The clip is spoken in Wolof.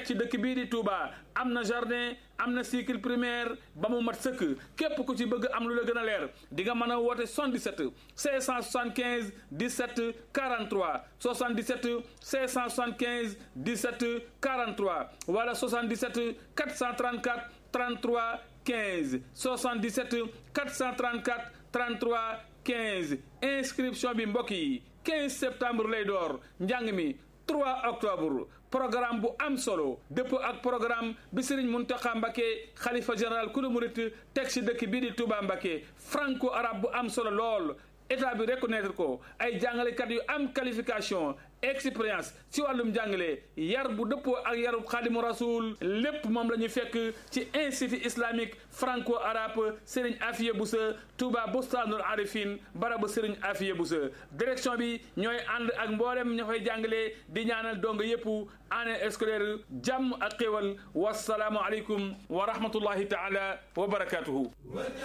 ci dëkk bii di Touba am na jardin am na cycle primaire ba mu mat sëkk képp ku ci bëgg am lu la gën a leer di nga mën a woote 77 575 17 43 77 575 17 43 wala 77 434 33 15 77 434 33 15 inscription bi mbokk yi 15 septembre lay door njàng mi 3 octobre programme bu am solo dëppoo ak programme bi Serigne Mountakha Mbacké xalifa général kulu murit teg ci dëkk bii di Touba Mbacké franco arabe bu am solo lool état bi reconnaître ko ay jàngalekat yu am qualification expérience ci wàllum jàngale yar bu dëppoo ak yarub xaadimu rasul lépp moom la ñu fekk ci institut islamique franco arabe Serigne Afiye Boussa Touba Bostanul Arifin barabu Serigne Afiye Boussa direction bi ñooy ànd ak mboolem ña fay jàngale di ñaanal dong yëpp année scolaire jàmm ak xéwal wasalaamu aleykum wa rahmatullahi taala wa barakatuhu